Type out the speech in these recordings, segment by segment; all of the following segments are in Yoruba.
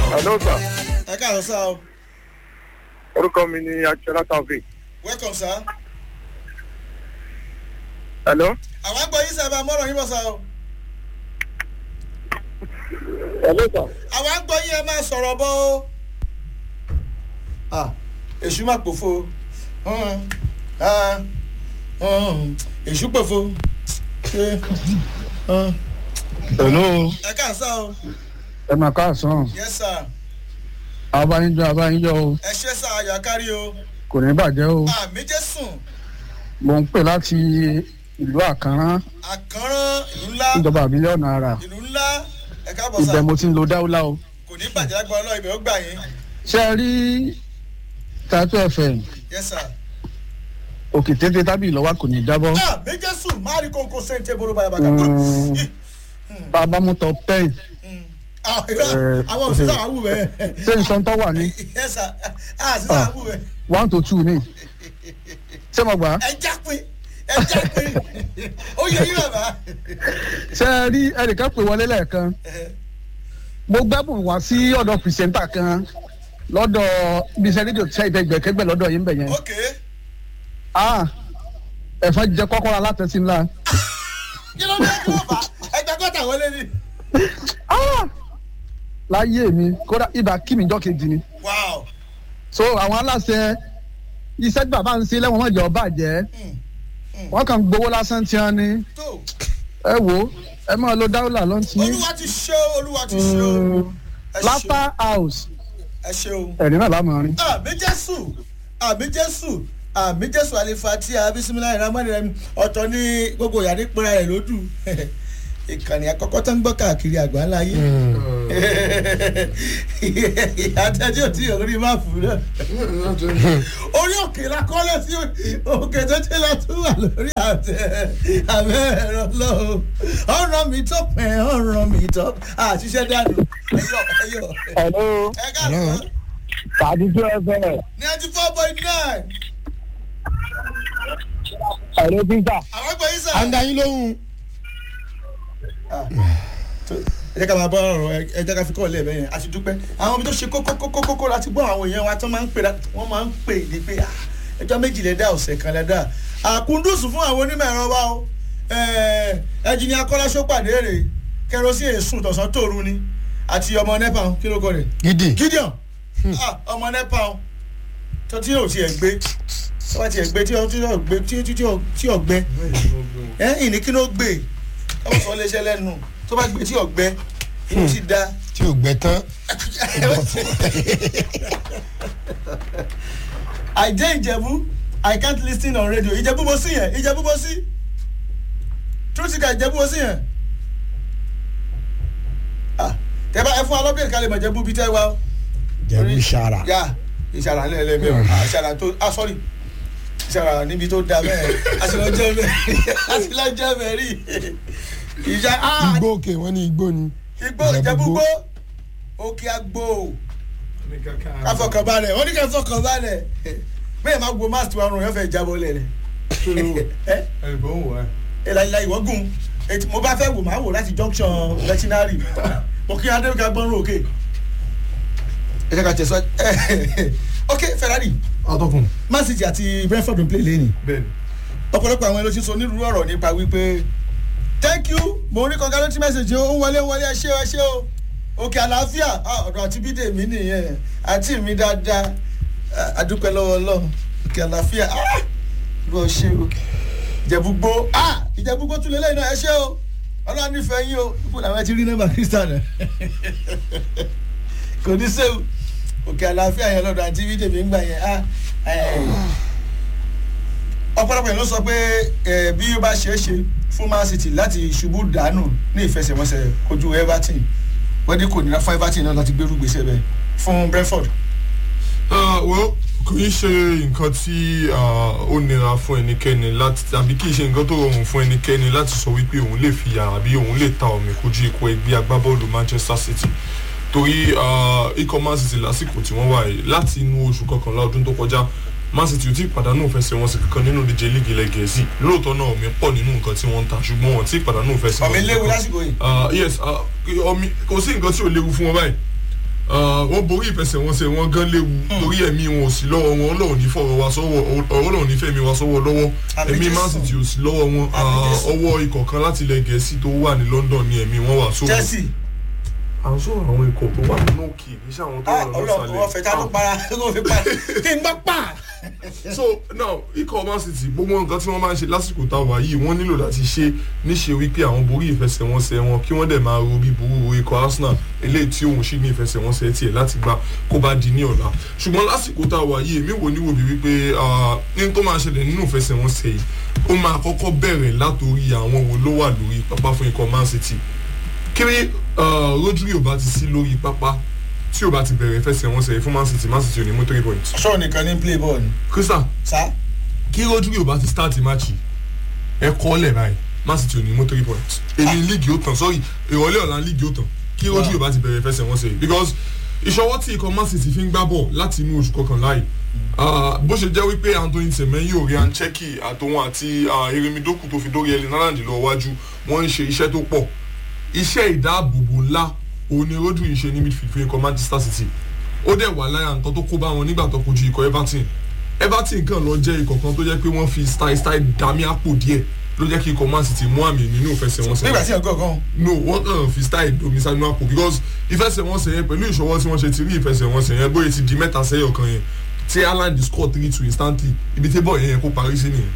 hello sir ẹ káàárọ̀ sá o orúkọ mi ni akíọlá taofik welcome sá. hello àwọn àgbọ̀ yìí sábà mọ́rọ̀ yín bọ̀ sá o. hello sir àwọn àgbọ̀ yìí ẹ máa sọ̀rọ̀ bọ́ o. ah èṣù máa pòfo Hmm, ah, hmm, èṣù pòfo. ṣé hmm. hello ẹ káà sá o ẹ máa káàsán yes sir abáyínjọ abáyínjọ o ẹ ṣe sá ayọ̀ akárí o kò ní bàjẹ́ o àmì jésùn mò ń pè láti ìlú àkànrán àkànrán ìlú ńlá ìjọba àbílẹ̀ ọ̀nà àrà ìlú ńlá ẹ káàbọ̀ sá ibẹ̀ mo ti ń lo dáúlá o kò ní bàjẹ́ lágbára ọlọ́ọ̀ ibẹ̀ ó gbà yín ṣé ẹ rí tatu fm yes sir. òkè téńté tábìlì lọ́wọ́ kò ní jábọ́ àmì jésùn máa rí kóńkó sẹ́ńtẹ́ bolo bayabaka. Mm. bàbá mú top ten Ah, irọ́, àwọn òṣìṣẹ́ àwọn àwù bẹ́ẹ̀. ṣé nǹkan tó wà ní yes sir ah sísá àwù bẹ́ẹ̀. one to two ní ṣé mo gbà á ẹ já pé ẹ já pé ó yẹ yín bàbá. ṣé ẹ rí ẹnìkan pè wọlé lẹ́ẹ̀kan mo gbẹ́bùn wá sí ọ̀dọ̀ pìrìsẹ́ńtà kan lọ́dọ̀ bíṣẹ́ rédíò tí ṣe ìdẹ́gbẹ̀kẹ́gbẹ̀ lọ́dọ̀ yín bẹ̀ yẹn ok ah ẹ̀fọn jẹ kọ́kọ́rọ́ alátẹ̀sí ńlá kí ló dé kí ló fà á ẹgbẹ́ gọ́tà wọlé ni. ah láyé mi kódà ibà kí mi jọ́ kejì ni wow so àwọn aláṣẹ iṣẹ́ tí bàbá ń ṣe lẹ́wọ̀n mọ̀jọ́ bàjẹ́ Mm, wọ́n kàn ń gbowó lásán tí wọ́n ní tó ẹ wò ó ẹ máa lo dáúlà lọ́n tí olúwa ti ṣe o olúwa ti ṣe o ẹ ṣe lápá house ẹ ṣe o. ẹ̀rín náà lámọ̀ rin. àmì jésù àmì jésù àmì jésù àlefa tí a bísímílá ìrámọ́ni rẹ ọ̀tọ̀ ní gbogbo ìyá nípínlẹ̀ rẹ̀ lódù ìkànnì àkọ́kọ́ tó ń gbọ́ káàkiri àgbáńlá yé àtẹ̀jú ò tí ò rí máàpù náà orí òkè la kọ́lẹ̀ sí òkè tó ti lọ tún wà lórí àtẹ àbẹ́ ẹ̀rọ lọ́wọ́ ọ̀rọ̀ mi tó pẹ́ ọ̀rọ̀ mi tó àṣìṣe dànù ẹ̀yọ̀ ẹ̀yọ̀ hello ẹ̀ káàkiri tàdíjú ẹgbẹ́ ninety four point nine. ẹ̀rọ píńtà. àwọn ẹgbẹ́ yìí sà. à ń da yín lóhùn. ẹ jẹ́ ká máa bọ́ ọ̀rọ̀ ẹ jẹ́ ká fi kọ́ ọ̀lẹ́ ẹ̀bẹ̀ yẹn àti dúpẹ́ àwọn omi tó ṣe kókó kókó kókó láti gbọ́ àwọn èèyàn wa tó máa ń pè wọ́n máa ń pè ní pé ah, ẹjọ́ méjì lẹ́dá ọ̀sẹ̀ kan lẹ́dá àkúndùsù fún àwọn onímọ̀ ẹ̀rọ wa o ẹjìnì akọ́láṣó pàdé rè kẹrosí èsùn tọ̀sán tòru ni àti ọmọ nepa kí ló kọ rẹ̀ gidi. gideon ah, ọmọ nepa tó tí yóò tiẹ̀ gbé tó bá tiẹ̀ gbé tí yóò gbé tí yóò gbé ẹ ìní kí ló gbé káwọn sọ léṣe lẹ́nu tó bá gbé tí yóò gbé inú ti da. tí o gbẹ tán. I dey Ìjẹ̀bú I can't lis ten on radio Ìjẹ̀bú mo sí yẹn Ìjẹ̀bú mo sí truthika Ìjẹ̀bú mo sí yẹn. Ah, tẹ bá ẹ fún alọ́bìnrin kan lè mọ̀ Ìjẹ̀bú bí tẹ́ wá o. jẹ̀bú sara. yà ìṣàrà lẹ́ẹ̀lẹ́mẹ̀ o ìṣàrà tó ah sorry ìṣàrà níbi tó da bẹ́ẹ̀ àṣìlọ́jẹ́ mẹ́rin àṣìlọ́jẹ́ mẹ́rin ìṣà ah igbó òkè wọn ní igbó ni. igbó ìjẹ́búgbó òkè àgbò káfọkànbalẹ̀ wọ́n ní káfọkànbalẹ̀ bẹ́ẹ̀ máa gbó máàsì wa rùn yẹn fẹ́ jábọ́ lẹ̀ rẹ̀ ẹ láyìláyì wọ́n gùn ètò mo bá fẹ́ wò máa wò láti junction veterinary mo kí adébíkà gbọ́nrún òkè ẹ jẹ́ ká tẹ̀síwájú ok ferrari ọtọkùn. man city àti brentford ń play lẹ́yìn ọ̀pọ̀lọpọ̀ àwọn ẹlòmíràn sọ onírúurú ọ̀rọ̀ nípa wípé thank you mo rí congratulatory message ó ń wọlé wọlé ẹ ṣé o ẹ ṣé o òkè àlàáfíà ọ̀dọ̀ àti bídè mi nìyẹn àti mi dáadáa àdúpẹ́ lọ́wọ́ ọlọ́run òkè àlàáfíà bó ṣe o ìjẹ̀búgbó ìjẹ̀búgbó tún lé lẹ́yìn náà ẹ ṣé o ọlọ́run nífẹ̀ẹ́ yín o ipò làwọn ti rí nọ́mbà kristian kò ní sẹ́wù òkè àlàáfíà yẹn lọ́dọ̀ àti bídè mi ń gbà yẹn ọ̀pọ̀lọpọ̀ yẹn ló sọ pé bí ó bá ṣeé ṣe fún man city láti ṣubú dànù ní ìfẹsẹ̀wọnsẹ̀ kojú everton wọ́n dé kò nira fún everton náà láti gbérú gbèsè bẹ́ẹ̀ fún brentford. well kò í ṣe nǹkan tí ó nira fún ẹnikẹ́ni láti tàbí kì í ṣe nǹkan tó rọrùn fún ẹnikẹ́ni láti sọ wípé òun lè fi yàrá bí òun lè ta omi kojú ikọ̀ ẹgbẹ́ agbábọ́ọ̀lù manchester city torí ikọ̀ man city lásìkò tí wọ́n wà yìí láti inú oṣù kọkànlá ọdún tó kọjá man city ò tí ì pàdánù ìfẹsẹ̀wọnsẹ̀ kankan nínú ìdíje líìgì ilẹ̀ gẹ̀ẹ́sì lóòótọ́ náà omi pọ̀ nínú nǹkan tí wọ́n ń ta ṣùgbọ́n wọn tí ì pàdánù ìfẹsẹ̀wọnsẹ̀ ọmọ léwu lásìkò yìí. yes omi kò sí nǹkan tí ò léwu fún wọn báyìí wọ́n borí ìfẹsẹ̀wọnsẹ̀ wọn gan léwu torí ẹ̀mí wọn ò sí lọ́wọ́ wọn ọlọ́run ní fọ̀rọ̀ wa sọ́wọ́ ọlọ́run ní fẹ̀mí wa sọ́wọ́ lọ́wọ́ Àmì ẹ̀mí Jésù. man city ò sí lọ́wọ́ wọn Àmì Jésù. ọwọ́ ikọ̀ kan láti ilẹ̀ gẹ̀ẹ́sì tó wà ní london ní ẹ̀mí wọn wà sóhun chelsea à ń sọ̀rọ̀ àwọn ikọ̀ tó wà nínú òkè kì í ṣe àwọn tó wà ọlọ́run wọ́n fẹ́ ká ló lọ́sàlẹ̀ para ló fi para kí n bá pa. so now ikọ̀ man city gbogbo nǹkan tí wọ́n máa ń ṣe lásìkò tá a wà yìí wọ́n nílò láti ṣe níṣe wípé àwọn borí ìfẹsẹ̀wọnsẹ̀ wọn kí wọ́n dẹ̀ máa ro bí burú ikọ̀ arsenal eléyìí tí òun ṣì ní ìfẹsẹ̀wọnsẹ̀ tiẹ̀ láti gbà kó bá di ní ọ̀la ṣùgbọ́n lásìkò tá a wà yìí èmi wò níwò bí wípé ah, ní tó máa ṣẹlẹ̀ nínú ìfẹsẹ̀wọnsẹ̀ yìí ó máa kọ́kọ́ bẹ̀rẹ̀ látòrí àwọn wo ló wà lórí pápá fún ikọ̀ man city kiri rodri ò bá ti sí lórí pápá tí ò bá ti bẹ̀rẹ̀ ìfẹsẹ̀wọnsẹ̀ yìí fún man city man city ò ní mú three points sọ̀rọ̀ nìkan ní play ball ni. crystal sá kí rodri ò bá ti start match ẹ kọ́ lẹ̀ báyìí man city ò ní mú three points èmi líìgì ó tàn sorry ìrọ̀lẹ́ ọ̀la líìgì ó tàn kí rodri ò bá ti bẹ̀rẹ̀ ìfẹsẹ̀wọnsẹ̀ yìí because ìṣọwọ́ tí ikọ̀ man city fi ń gbá bọ̀ láti inú oṣù kọkànlá yìí ah, bó ṣe jẹ́ wípé anthony semenyo ryan cheki àtòwọn àti ah, erimidoku tó fi dórí ẹlẹ́ni náírà lọ wájú wọ́n ń ṣe iṣẹ́ tó pọ̀ iṣẹ́ ìdáàbòbò ńlá òun ni rodri ń ṣe ní midfield fún ikọ̀ manchester city ó dẹ̀ wà lára nǹkan tó kó bá wọn nígbà tó kojú ikọ̀ everton everton kan lọ jẹ́ ikọ̀ kan tó jẹ́ pé wọ́n fi style style dami àpò díẹ̀ ló jẹ́ kí ikọ̀ man city mú àmì nínú ìfẹsẹ̀wọnsẹ̀ nígbà tí ọgọ́ gan. no wọ́n kàn fi style domi sanu àpò because ìfẹsẹ̀wọnsẹ̀ yẹn pẹ̀lú ìṣọwọ́ tí wọ́n ṣe ti rí ìfẹsẹ̀wọnsẹ̀ yẹn bóyá ti di mẹ́ta sẹ́yọ̀ kan yẹn tí haaland score three two instantly ibi tí bọ́ọ̀ yẹn yẹn kó parí sí nìyẹn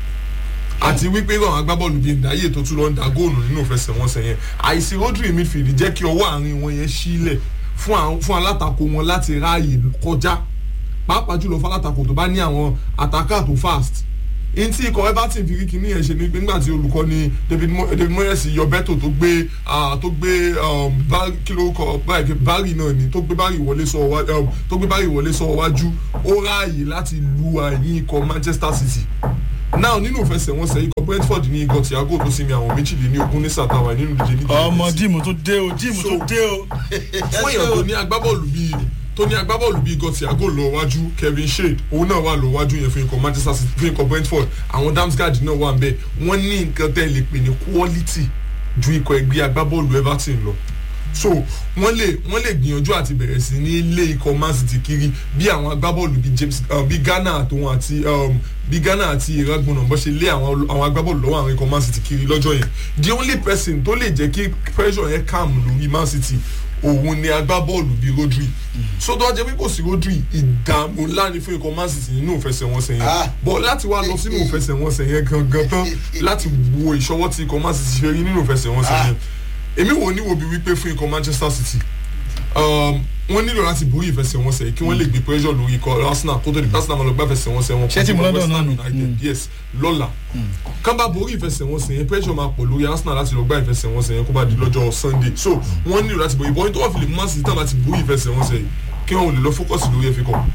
àti wípé àwọn agbábọ́ọ̀lù bíi ndaye tó tún lọ ń da góòlù nínú ìfẹsẹ̀wọnsẹ̀ yẹn àìsí rodri midfield jẹ́ kí ọwọ́ àárín wọn yẹn sílẹ̀ fún àwọn- fún alátakò wọn láti ráàyè kọjá pàápàá jùlọ fún alátakò tó bá ní àwọn àtàkà tó fast n tí ikọ̀ everton fi kíkì ní ẹ̀ṣẹ̀ ní pé nígbà tí olùkọ́ ni david Mo- david moyes yọ bẹ́tò tó gbé ah, tó gbé um, Bar- kí ló kọ báyìí bari náà ni tó gbé bari wọlé sọ wá- um, tó gbé bari wọlé sọ wájú ó ráàyè láti lu àyín ikọ̀ manchester city now nínú ìfẹsẹ̀wọnsẹ̀ ikọ̀ brentford ní ikọ̀ thiago tó sinmi àwọn méjìléníogún ní sàtàwà nínú ìdíje ní ọmọ díìmù tó dé o díìmù tó dé o. fún èèyàn tó ní agbábọ́ọ̀lù bíi tó ní agbábọ́ọ̀lù bíi ikọ̀ thiago lọ wájú kevin shade òun náà wà lọ wájú yẹn fún ikọ̀ manchester city fún ikọ̀ brentford àwọn damsgaard náà wà nbẹ wọ́n ní nǹkan tẹ́ lè pè ní quality ju ikọ̀ ẹgbẹ́ agbábọ́ọ̀lù everton lọ so wọ́n lè wọ́n lè gbìyànjú àti bẹ̀rẹ̀ sí ní ilé ikọ̀ man city kiri bí àwọn agbábọ́ọ̀lù bíi james uh, bíi ghana àtòun àti um, bíi ghana àti ìragbọ̀nà bó ṣe lé àwọn àwọn agbábọ́ọ̀lù lọ́wọ́ àwọn ikọ̀ man city kiri lọ́jọ́ yẹn the only person tó lè jẹ́ kí pressure yẹn calm lórí man city òun ni agbábọ́ọ̀lù bíi rodri so tó wá jẹ́ pé kò sí rodri ìdààmú ńlá ni fún ikọ̀ man city nínú ìfẹsẹ̀wọnsẹ̀ Ah. yẹn bọ̀ láti wá lọ sínú ìfẹsẹ̀wọnsẹ̀ yẹn gangan tán láti wo ìṣọwọ́ tí ikọ̀ man city ṣe rí nínú ìfẹsẹ̀wọnsẹ̀ Ah. yẹn èmi wò ní wo bí wípé fún ikọ̀ manchester city um, wọ́n nílò láti borí ìfẹsẹ̀wọnsẹ̀ yìí kí wọ́n lè gbé pressure lórí ikọ̀ arsenal kó tó di arsenal máa lọ gbá ìfẹsẹ̀wọnsẹ̀ wọn Ṣé team kojú London West Ham náà nù? united yes lọ́la kán bá borí ìfẹsẹ̀wọnsẹ̀ yẹn pressure máa pọ̀ lórí arsenal láti lọ gbá ìfẹsẹ̀wọnsẹ̀ yẹn kó bá di lọ́jọ́ sunday so wọ́n nílò láti borí ìbọn tó wà fi lè mú man city tán láti borí ìfẹsẹ̀wọnsẹ̀ yìí kí wọ́n lè lọ focus lórí ẹ̀fẹ̀ kọ́.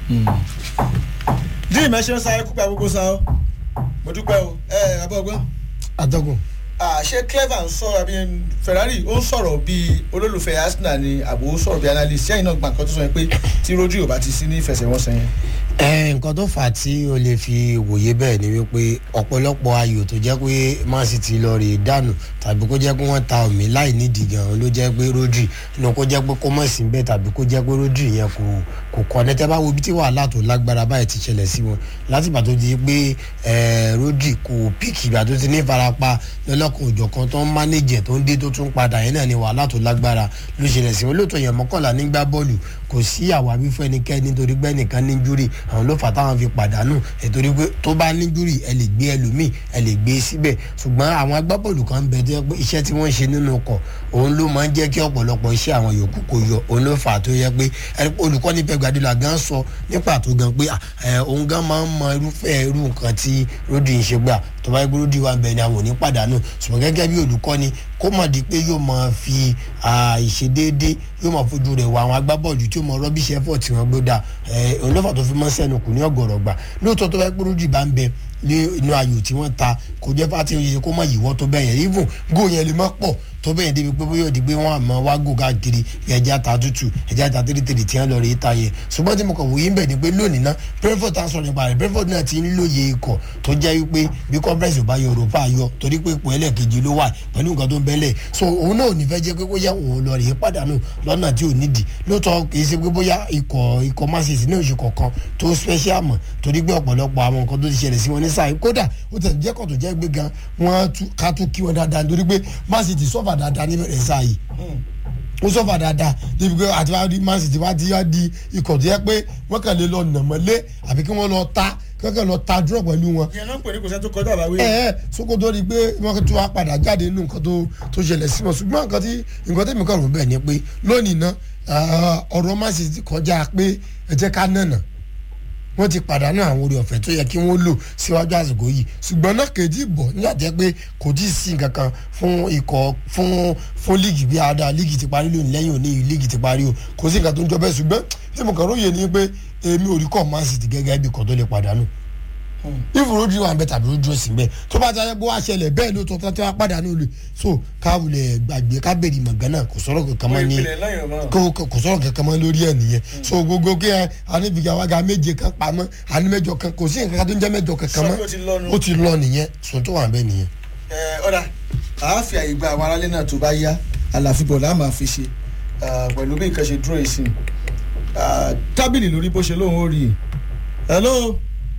díìmù ẹ ṣe ń sáré kúpẹ́ gbogbo sá o mo dúpẹ́ o ẹ abọ́gbọ́n atọ́kùn ṣé clever ń sọ̀rọ̀ àbí ferrari ó ń sọ̀rọ̀ bíi olólùfẹ́ arsenal ni àbò ó sọ̀rọ̀ bíi analyst sẹ́yìn náà gbà nǹkan tó sọ yẹn pé tí rodri ò bá ti sí ní ìfẹsẹ̀wọnsẹ̀ yẹn. ẹ nǹkan tó fà á tí o lè fi wòye bẹ́ẹ̀ ni wípé ọ̀pọ̀lọpọ̀ ayò tó jẹ́ pé man city lọ rè dànù tàbí kó jẹ́ pé wọ́n ta omi láì nídìí gan-an ló jẹ́ pé rodri inú kó jẹ́ pé kó mọ̀ sí bẹ́ẹ̀ tàbí kó jẹ́ pé rodri yẹn kò kò kọ́ ní tẹ́ bá wo ibi tí wàhálà tó lágbára báyìí ti ṣẹlẹ̀ sí wọn láti ìgbà tó di pé ẹ, rodri kò píkì ìgbà tó ti ní ìfarapa lọ́lọ́kan òjọ̀kan tó ń mánéjẹ̀ tó ń dé tó tún padà yẹn náà ni wàhálà tó lágbára ló ṣẹlẹ̀ sí wọn lóòótọ́ yẹn mọ́kànlá nígbà bọ́ọ̀lù kò sí àwáwí fún ẹnikẹ́ni nítorí pé ẹnìkan ní júrì àwọn ló fà á táwọn fi pàdánù nítorí pé tó bá ní júrì ẹ lè gbé ẹlòmíì ẹ lè gbé síbẹ̀ ṣùgbọ́n àwọn agbábọ́ọ̀lù kan ń bẹ tó yẹ pé iṣẹ́ tí wọ́n ń ṣe nínú ọkọ̀ òun ló máa ń jẹ́ kí ọ̀pọ̀lọpọ̀ iṣẹ́ àwọn yòókù kò yọ òun ló fà á tó yẹ pé ẹ- olùkọ́ni pẹ̀ gbàdúrà gan sọ ní pàtó gan pé à, ẹ, òun gan máa ń mọ irúfẹ́ irú nǹkan tí rodi ń ṣe gbà tó bá yẹ pé rodi wà ń bẹ ni àwọn ò ní pàdánù ṣùgbọ́n gẹ́gẹ́ bí olùkọ́ni kó mọ̀ di pé yóò máa fi à, ìṣedéédé yóò máa fojú rẹ̀ wọ àwọn agbábọ́ọ̀lù tí ó mọ rọ́bìṣẹ́ fọ̀ tí wọ́n gbé dà ẹ̀ òun lọ́fà tó fi mọ́ sẹ́nu kù ní ọ̀gọ̀rọ̀ gbà lóòótọ́ tó bá yẹ pé rodi bá ń bẹ ní inú ayò tí wọ́n ta kò jẹ́ fàtí oye kó mọ̀ yìíwọ́ tó bẹ́yẹn even góò yẹn lè má pọ̀ tó bẹ́ẹ̀ débi pé bóyá òdi pé wọ́n àmọ́ wá gò káàkiri ẹja ta tútù ẹja ta tírítírì tí wọ́n lọ rí i ta yẹ ṣùgbọ́n tí mo kàn wòye ń bẹ̀ ni pé lónìí náà brentford tá a sọ̀rọ̀ nípa rẹ̀ brentford náà ti ń lóye ikọ̀ tó jẹ́ wípé bí conference ò bá yọ europa yọ torí pé ipò ẹlẹ́ẹ̀kejì ló wà pẹ̀lú nǹkan tó ń bẹ́lẹ̀ so òun náà ò ní fẹ́ jẹ́ pé bóyá òun lọ rèé pàdánù lọ́nà tí ò nídìí lóòótọ́ kì í ṣe pé bóyá ikọ̀ ikọ̀ masisi náà ṣe kọ̀ọ̀kan tó special mọ̀ torí pé ọ̀pọ̀lọpọ̀ àwọn nǹkan tó ti ṣẹlẹ̀ sí wọn ní sáà kódà ó tẹ̀ jẹ́ kọ̀ tó jẹ́ gbé gan wọ́n ká tún kí wọn dáadáa nítorí pé masisi sọ́fà dáadáa níbẹ̀rẹ̀ sáà yìí ó sọ́fà dáadáa débi pé àti wàá di man city wàá ti wá di ikọ̀ tó yẹ pé wọ́n kàn lè lọ nàmọ́lé àbí kí wọ́n lọ ta kí wọ́n kàn lọ ta dúró pẹ̀lú wọn. ìyẹn náà ń pè ní kò sẹ́ tó kọjá àbáwí. ẹ ẹ sokoto di pé wọ́n tún wá padà jáde nínú nǹkan tó tó ṣẹlẹ̀ sí wọn ṣùgbọ́n nǹkan tí nǹkan tẹ̀mí kàn rò bẹ́ẹ̀ ni pé lónìí ná ọ̀rọ̀ man city kọjá pé ẹ jẹ́ ká nànà wọ́n ti pàdánù àwọn orí ọ̀fẹ́ tó yẹ kí wọ́n lò síwájú àsìkò yìí ṣùgbọ́n náà kejì bọ̀ nígbà jẹ́ pé kò tí ì sí nǹkan kan fún ikọ̀ fún fún líìgì bí ada líìgì ti parí lónìí lẹ́yìn òní líìgì ti parí o kò sí nǹkan tó ń jọ bẹ́ẹ̀ ṣùgbọ́n tí mo kàn róye ni pé èmi ò rí kọ́ man city gẹ́gẹ́ bí kan tó lè pàdánù ìfòròdì wà bẹ́ẹ̀ tàbí ojú òsì bẹ́ẹ̀ tó bá jẹ́ pé wàá ṣẹlẹ̀ bẹ́ẹ̀ ló tó tó wá pàdánù lè so káwulẹ̀ gbàgbé kábèrè mọ̀gán náà kò sọ̀rọ̀ kankan mọ́ ní kò sọ̀rọ̀ kankan mọ́ lórí ẹ̀ nìyẹn so gbogbo kí ẹ aníbìgà wága méje kan pamọ́ àní mẹ́jọ kan kò sí nǹkan tó ń jẹ́ mẹ́jọ kankan mọ́ ó ti lọ nìyẹn so tó wà bẹ́ẹ̀ nìyẹn. ẹ ọ̀dà àáfíà àyè gba àwọn aráalé náà tó bá yá àlàfíbọ̀ là máa fi ṣe pẹ̀lú bí nǹkan ṣe dúró ìsìn tábìlì lórí bó ṣe lóun ó rí i hello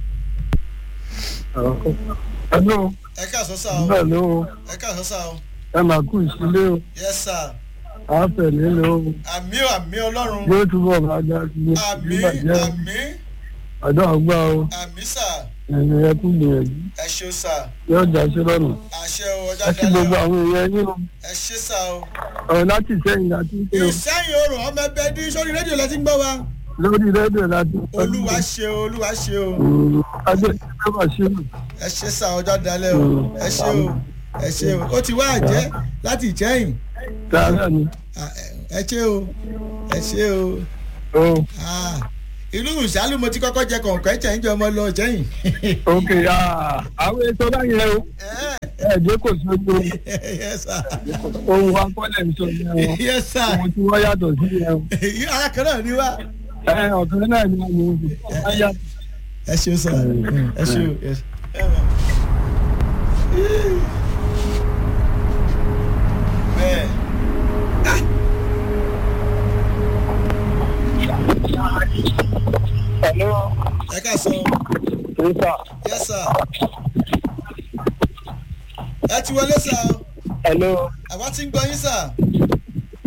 hello. ẹ káàsán sá o hello. ẹ káàsán sá o. ẹ máa kú ìsílẹ̀ o. yes sir. àáfẹ̀ nílò o. àmì ò àmì ọlọ́run. yóò túbọ̀ máa ga sí i. àmì àmì ọ̀dọ́ ọgbà o. àmì sà. ẹ̀yìn ẹ kú gbìyànjú. ẹ ṣeun sà. yóò já sí lọ́nà. àṣẹ o ọjà ẹ kí gbogbo àwọn èèyàn yín o. ẹ ṣe sà o. ọ̀rọ̀ láti sẹ́yìn láti ń pè o. ìsẹ́yìn oòrùn ọmọ ẹgbẹ́ dín sórí rédíò lẹ́tí ń gbọ́ wa. lórí rédíò láti. olúwa ṣe o olúwa ṣe o. adé ìṣẹ́ wà sí mi. ẹ ṣe sà ọjọ́ dalẹ̀ o ẹ ṣe o ẹ ṣe o ó ti wá àjẹ́ láti ìjẹ́yìn. tààrà ni. ẹ ṣe o ẹ ṣe o. o. ìlú ìṣàlù mo ti kọ́kọ́ jẹ kọ̀ǹkọ́ ẹ̀jẹ̀ ń jẹ ọmọ lọ jẹ́yìn. ok àwọn ètò báyẹn o ẹ̀ẹ́dẹ́ kò sí ojú ohun akọ́lẹ̀ ń sọ yẹn o ohun tí wọ́n yàtọ̀ sí yẹn o. ara kan náà ni wá. ẹ ọ̀kan náà ni wọ́n yàtọ̀. ẹ ṣeun sọ ẹ ṣeun. bẹ́ẹ̀. Hello. ẹ ká sọ. Yes, sir. yes sir. ẹ ti wọlé sá o. Hello. àwa ti ń gbọ́ yín sá.